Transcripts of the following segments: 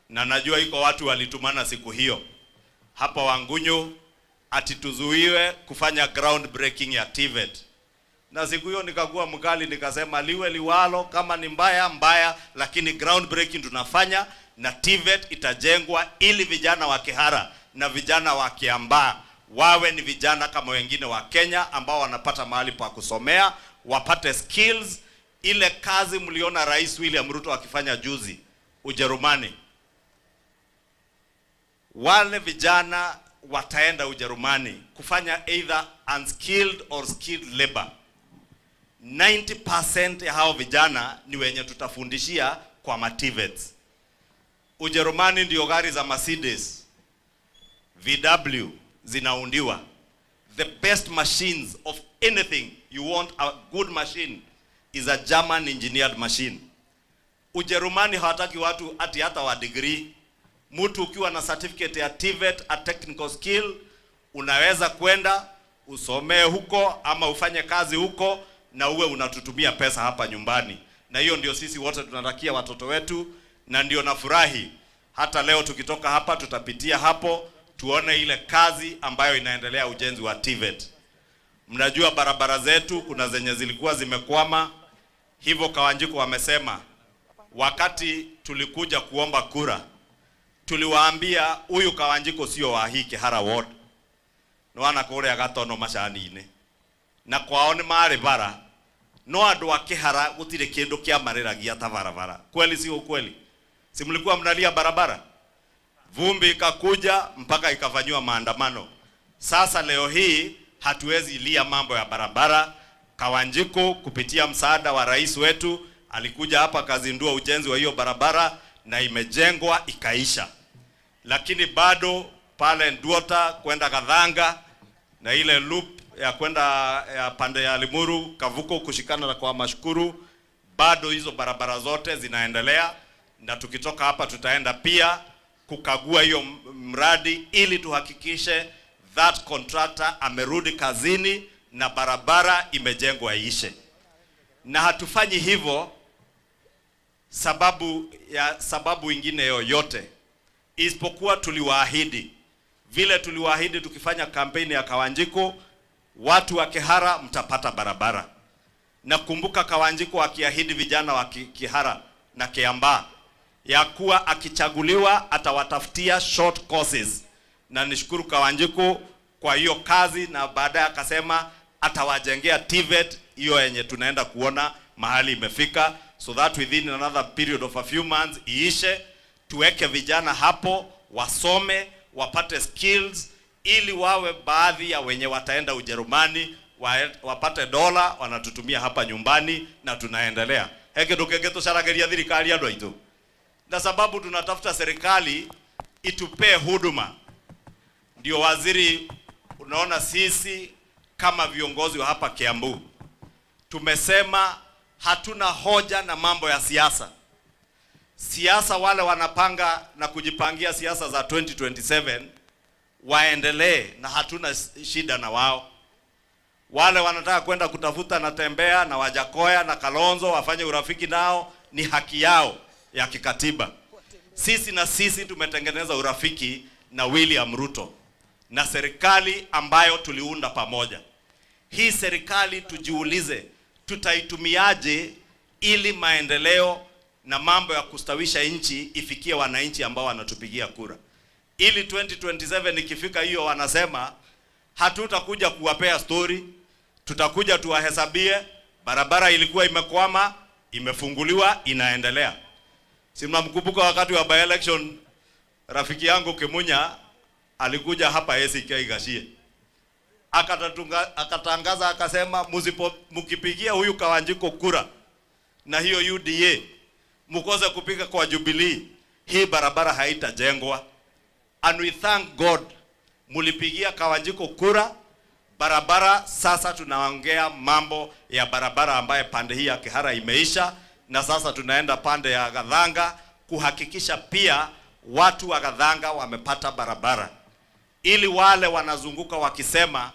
na najua iko watu walitumana siku hiyo hapa Wangunyu ati tuzuiwe kufanya ground breaking ya TVET. Na siku hiyo nikakuwa mkali, nikasema liwe liwalo, kama ni mbaya mbaya, lakini ground breaking tunafanya na TVET itajengwa ili vijana wa Kihara na vijana wa Kiambaa wawe ni vijana kama wengine wa Kenya ambao wanapata mahali pa kusomea, wapate skills. Ile kazi mliona Rais William Ruto akifanya juzi Ujerumani, wale vijana wataenda Ujerumani kufanya either unskilled or skilled labor. 90% ya hao vijana ni wenye tutafundishia kwa mativets. Ujerumani ndio gari za Mercedes, VW zinaundiwa. The best machines of anything you want a good machine is a German engineered machine. Ujerumani hawataki watu ati hata wa degree. Mtu ukiwa na certificate ya TVET, a technical skill, unaweza kwenda usomee huko ama ufanye kazi huko na uwe unatutumia pesa hapa nyumbani. Na hiyo ndio sisi wote tunatakia watoto wetu, na ndio nafurahi hata leo tukitoka hapa tutapitia hapo tuone ile kazi ambayo inaendelea ujenzi wa TVET. Mnajua barabara zetu kuna zenye zilikuwa zimekwama, hivyo Kawanjiko wamesema wakati tulikuja kuomba kura tuliwaambia huyu Kawanjiko sio wa hii Kihara ward nwana kuria gatono macani-inĩ na kwao nĩ marĩ bara no andũ a Kihara gũtirĩ kĩndũ kĩamarĩragia ta barabara kweli sio kweli si mlikuwa mnalia barabara vumbi ikakuja mpaka ikafanyiwa maandamano sasa leo hii hatuwezi lia mambo ya barabara Kawanjiko kupitia msaada wa rais wetu alikuja hapa akazindua ujenzi wa hiyo barabara na imejengwa ikaisha, lakini bado pale Nduota kwenda Kadhanga na ile loop ya kwenda ya pande ya Limuru Kavuko kushikana na kwa Mashukuru, bado hizo barabara zote zinaendelea, na tukitoka hapa tutaenda pia kukagua hiyo mradi ili tuhakikishe that contractor amerudi kazini na barabara imejengwa iishe, na hatufanyi hivyo sababu ya sababu ingine yoyote isipokuwa tuliwaahidi vile tuliwaahidi tukifanya kampeni ya Kawanjiko, watu wa Kihara mtapata barabara. Na kumbuka Kawanjiko akiahidi vijana wa Ki- Kihara na Kiambaa ya kuwa akichaguliwa atawatafutia short courses, na nishukuru Kawanjiko kwa hiyo kazi, na baadaye akasema atawajengea TVET hiyo yenye tunaenda kuona mahali imefika, so that within another period of a few months iishe, tuweke vijana hapo wasome, wapate skills, ili wawe baadhi ya wenye wataenda Ujerumani wa- wapate dola wanatutumia hapa nyumbani, na tunaendelea heke ndukenge tucarageria thirikari andu aitu na sababu tunatafuta serikali itupee huduma. Ndio waziri, unaona sisi kama viongozi wa hapa Kiambu tumesema hatuna hoja na mambo ya siasa. Siasa wale wanapanga na kujipangia siasa za 2027 waendelee, na hatuna shida na wao. Wale wanataka kwenda kutafuta na Tembea na Wajakoya na Kalonzo wafanye urafiki nao, ni haki yao ya kikatiba. Sisi na sisi tumetengeneza urafiki na William Ruto na serikali ambayo tuliunda pamoja. Hii serikali tujiulize, tutaitumiaje ili maendeleo na mambo ya kustawisha nchi ifikie wananchi ambao wanatupigia kura, ili 2027 ikifika hiyo, wanasema hatutakuja kuwapea story, tutakuja tuwahesabie barabara ilikuwa imekwama, imefunguliwa, inaendelea. Si mnamkumbuka wakati wa by election rafiki yangu Kimunya alikuja hapa ACK Gashie akatatunga, akatangaza akasema, msipo mkipigia huyu Kawanjiko kura na hiyo UDA mkose kupiga kwa Jubilee, hii barabara haitajengwa. And we thank God mulipigia Kawanjiko kura barabara. Sasa tunaongea mambo ya barabara ambaye pande hii ya Kihara imeisha, na sasa tunaenda pande ya Gadhanga kuhakikisha pia watu wa Gadhanga wamepata barabara, ili wale wanazunguka wakisema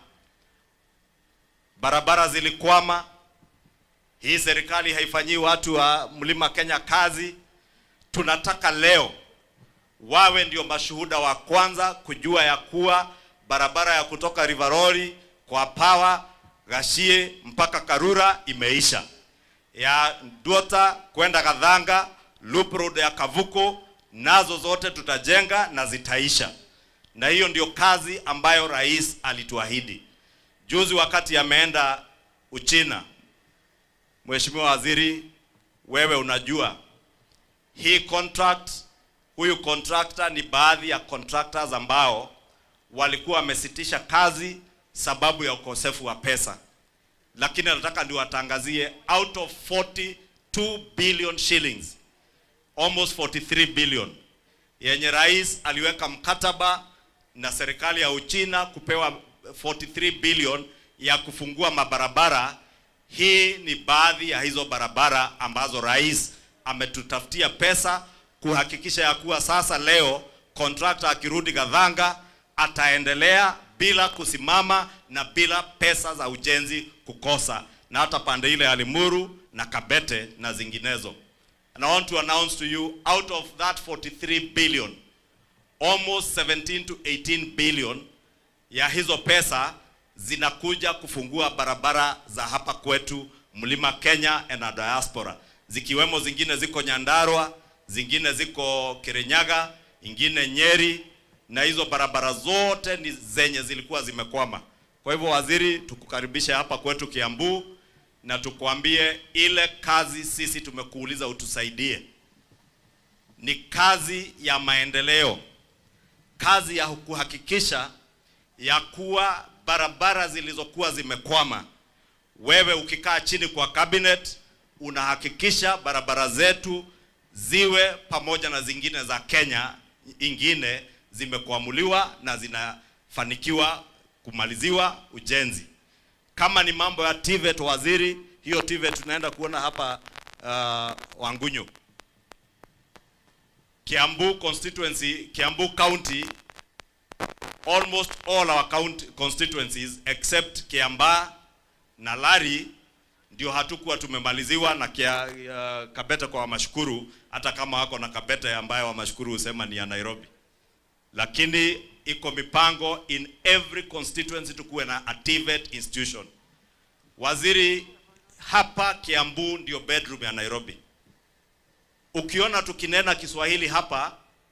barabara zilikwama, hii serikali haifanyii watu wa Mlima Kenya kazi. Tunataka leo wawe ndio mashuhuda wa kwanza kujua ya kuwa barabara ya kutoka Rivaroli kwa Pawa Gashie mpaka Karura imeisha, ya Duota kwenda Kadhanga, loop road ya Kavuko, nazo zote tutajenga na zitaisha, na hiyo ndio kazi ambayo rais alituahidi juzi wakati ameenda Uchina. Mheshimiwa Waziri, wewe unajua hii contract, huyu contractor ni baadhi ya contractors ambao walikuwa wamesitisha kazi sababu ya ukosefu wa pesa, lakini nataka niwatangazie out of 42 billion shillings almost 43 billion yenye rais aliweka mkataba na serikali ya Uchina kupewa 43 billion ya kufungua mabarabara. Hii ni baadhi ya hizo barabara ambazo rais ametutafutia pesa kuhakikisha ya kuwa sasa leo contractor akirudi Gadhanga ataendelea bila kusimama na bila pesa za ujenzi kukosa, na hata pande ile ya Limuru na Kabete na zinginezo. And I want to announce to you out of that 43 billion almost 17 to 18 billion ya hizo pesa zinakuja kufungua barabara za hapa kwetu Mlima Kenya and a diaspora, zikiwemo zingine ziko Nyandarua, zingine ziko Kirinyaga, ingine Nyeri, na hizo barabara zote ni zenye zilikuwa zimekwama. Kwa hivyo, waziri, tukukaribishe hapa kwetu Kiambu na tukwambie ile kazi sisi tumekuuliza utusaidie ni kazi ya maendeleo, kazi ya kuhakikisha ya kuwa barabara zilizokuwa zimekwama, wewe ukikaa chini kwa cabinet unahakikisha barabara zetu ziwe pamoja na zingine za Kenya ingine zimekwamuliwa na zinafanikiwa kumaliziwa ujenzi. Kama ni mambo ya TVET, waziri, hiyo TVET tunaenda kuona hapa uh, Wangunyu, Kiambu constituency, Kiambu county almost all our county constituencies except Kiambaa na Lari ndio hatukuwa tumemaliziwa na kia, uh, Kabete kwa Wamashukuru, hata kama wako na Kabete ambayo Wamashukuru husema ni ya Nairobi, lakini iko mipango in every constituency tukuwe na a TVET institution. Waziri, hapa Kiambu ndio bedroom ya Nairobi. Ukiona tukinena Kiswahili hapa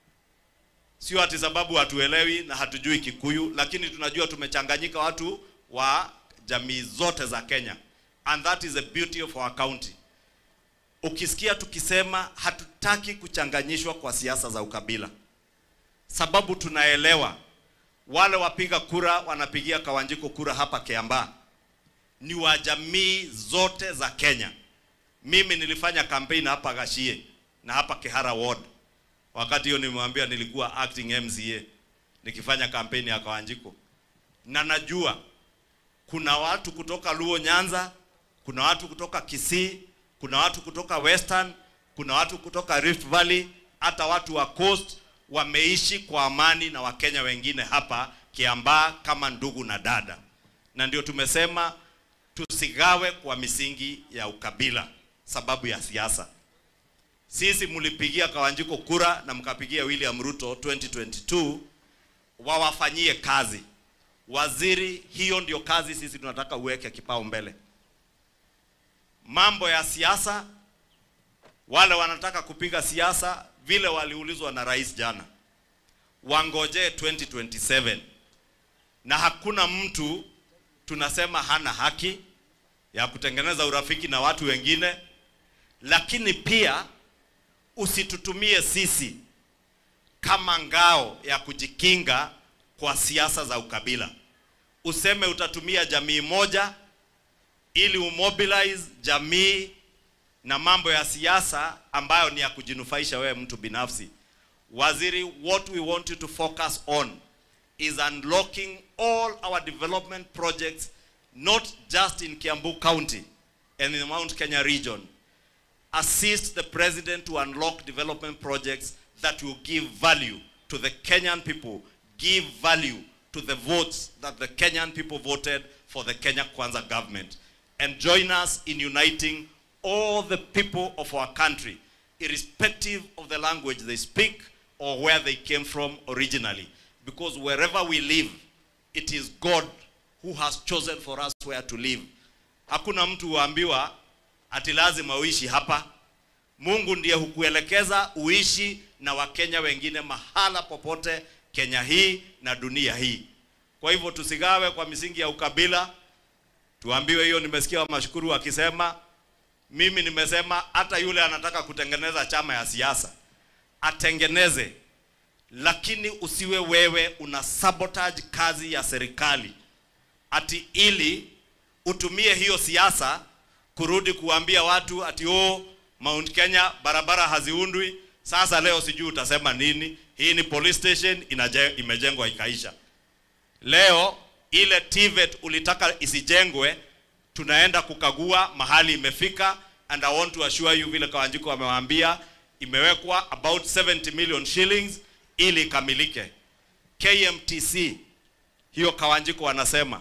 sio ati sababu hatuelewi na hatujui Kikuyu, lakini tunajua tumechanganyika watu wa jamii zote za Kenya, and that is the beauty of our county. Ukisikia tukisema hatutaki kuchanganyishwa kwa siasa za ukabila, sababu tunaelewa wale wapiga kura wanapigia Kawanjiko kura hapa Kiambaa ni wa jamii zote za Kenya. Mimi nilifanya kampeni hapa Gashie na hapa Kihara Ward wakati hiyo nimemwambia nilikuwa acting MCA nikifanya kampeni ya Kawanjiko, na najua kuna watu kutoka Luo Nyanza, kuna watu kutoka Kisii, kuna watu kutoka Western, kuna watu kutoka Rift Valley, hata watu wa Coast wameishi kwa amani na Wakenya wengine hapa Kiambaa kama ndugu na dada, na ndio tumesema tusigawe kwa misingi ya ukabila sababu ya siasa. Sisi mlipigia Kawanjiko kura na mkapigia William Ruto 2022 wawafanyie kazi. Waziri, hiyo ndio kazi sisi tunataka uweke kipao mbele. Mambo ya siasa, wale wanataka kupiga siasa vile waliulizwa na rais jana, wangojee 2027 na hakuna mtu tunasema hana haki ya kutengeneza urafiki na watu wengine, lakini pia usitutumie sisi kama ngao ya kujikinga kwa siasa za ukabila. Useme utatumia jamii moja ili umobilize jamii na mambo ya siasa ambayo ni ya kujinufaisha wewe mtu binafsi. Waziri, what we want you to focus on is unlocking all our development projects not just in Kiambu County and in the Mount Kenya region assist the president to unlock development projects that will give value to the Kenyan people, give value to the votes that the Kenyan people voted for the Kenya Kwanza government. And join us in uniting all the people of our country, irrespective of the language they speak or where they came from originally. Because wherever we live, it is God who has chosen for us where to live. Hakuna mtu huambiwa ati lazima uishi hapa. Mungu ndiye hukuelekeza uishi na Wakenya wengine mahala popote Kenya hii na dunia hii. Kwa hivyo tusigawe kwa misingi ya ukabila. Tuambiwe hiyo. Nimesikia Wamashukuru wakisema, mimi nimesema hata yule anataka kutengeneza chama ya siasa atengeneze, lakini usiwe wewe una sabotage kazi ya serikali ati ili utumie hiyo siasa kurudi kuambia watu ati oh, Mount Kenya barabara haziundwi. Sasa leo sijui utasema nini. Hii ni police station inaje, imejengwa ikaisha. Leo ile TVET ulitaka isijengwe, tunaenda kukagua mahali imefika, and I want to assure you, vile Kawanjiko wamewaambia, imewekwa about 70 million shillings ili ikamilike. KMTC hiyo Kawanjiko wanasema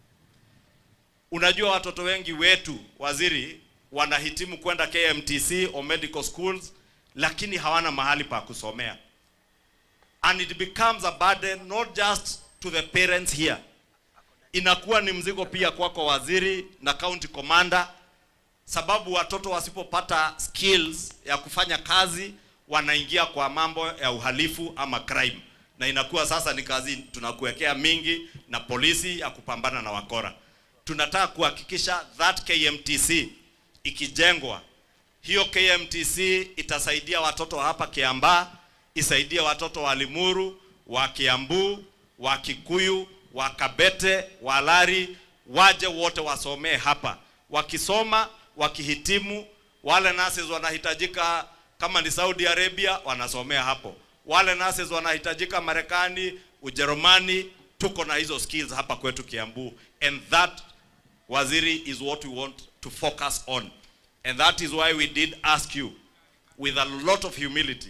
Unajua watoto wengi wetu waziri wanahitimu kwenda KMTC or medical schools, lakini hawana mahali pa kusomea, and it becomes a burden not just to the parents here, inakuwa ni mzigo pia kwako waziri na county commander, sababu watoto wasipopata skills ya kufanya kazi wanaingia kwa mambo ya uhalifu ama crime, na inakuwa sasa ni kazi tunakuwekea mingi na polisi ya kupambana na wakora tunataka kuhakikisha that KMTC ikijengwa, hiyo KMTC itasaidia watoto hapa Kiambaa, isaidie watoto wa Limuru, wa Kiambu, wa Kikuyu, wa Kabete, wa Lari, waje wote wasomee hapa. Wakisoma, wakihitimu, wale nurses wanahitajika kama ni Saudi Arabia, wanasomea hapo. Wale nurses wanahitajika Marekani, Ujerumani, tuko na hizo skills hapa kwetu Kiambu, and that Waziri is what we want to focus on. And that is why we did ask you, with a lot of humility,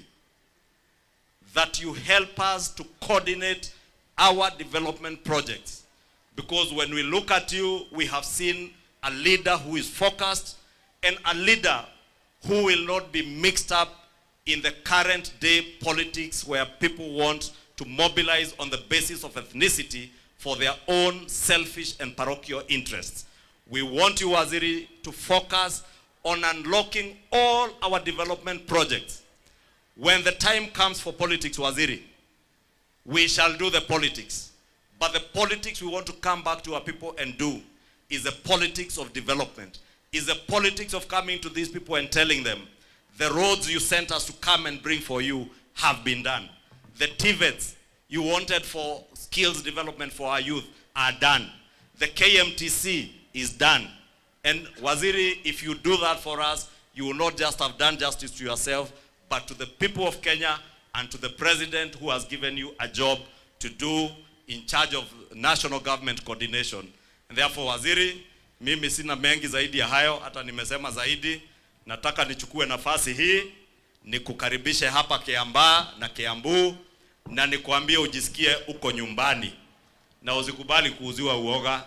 that you help us to coordinate our development projects. Because when we look at you, we have seen a leader who is focused and a leader who will not be mixed up in the current day politics where people want to mobilize on the basis of ethnicity for their own selfish and parochial interests. We want you, Waziri, to focus on unlocking all our development projects. When the time comes for politics, Waziri, we shall do the politics. But the politics we want to come back to our people and do is the politics of development, is the politics of coming to these people and telling them, the roads you sent us to come and bring for you have been done. The TVETs you wanted for skills development for our youth are done. The KMTC is done. And Waziri, if you do that for us, you will not just have done justice to yourself, but to the people of Kenya and to the president who has given you a job to do in charge of national government coordination. And therefore, Waziri, mimi sina mengi zaidi ya hayo, hata nimesema zaidi. Nataka nichukue nafasi hii nikukaribishe hapa Kiambaa na Kiambu na nikwambie ujisikie uko nyumbani na usikubali kuuziwa uoga.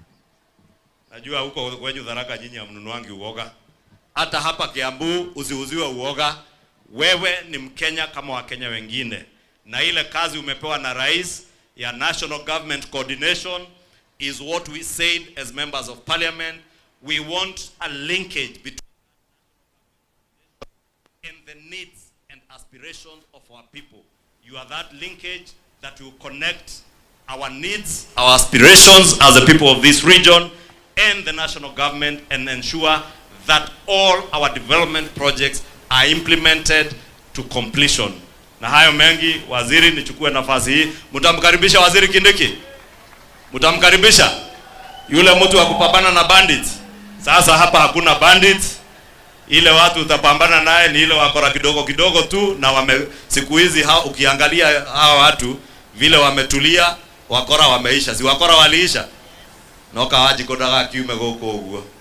Najua huko kwenyu Tharaka nyinyi hamnunuangi uoga. Hata hapa Kiambu usiuziwe uoga. Wewe ni Mkenya kama Wakenya wengine, na ile kazi umepewa na rais ya national government coordination is what we said as members of parliament. We want a linkage between and the needs and aspirations of our people. You are that linkage that will connect our needs, our aspirations as the people of this region and the national government and ensure that all our development projects are implemented to completion. Na hayo mengi, waziri, nichukue nafasi hii. Mtamkaribisha waziri Kindiki? Mtamkaribisha yule mtu wa kupambana na bandits? Sasa hapa hakuna bandits ile watu utapambana naye ni ile wakora kidogo kidogo tu, na wame siku hizi ha, ukiangalia hawa watu vile wametulia, wakora wameisha. Si wakora waliisha noka wajikodaga kiume gũkũ ũguo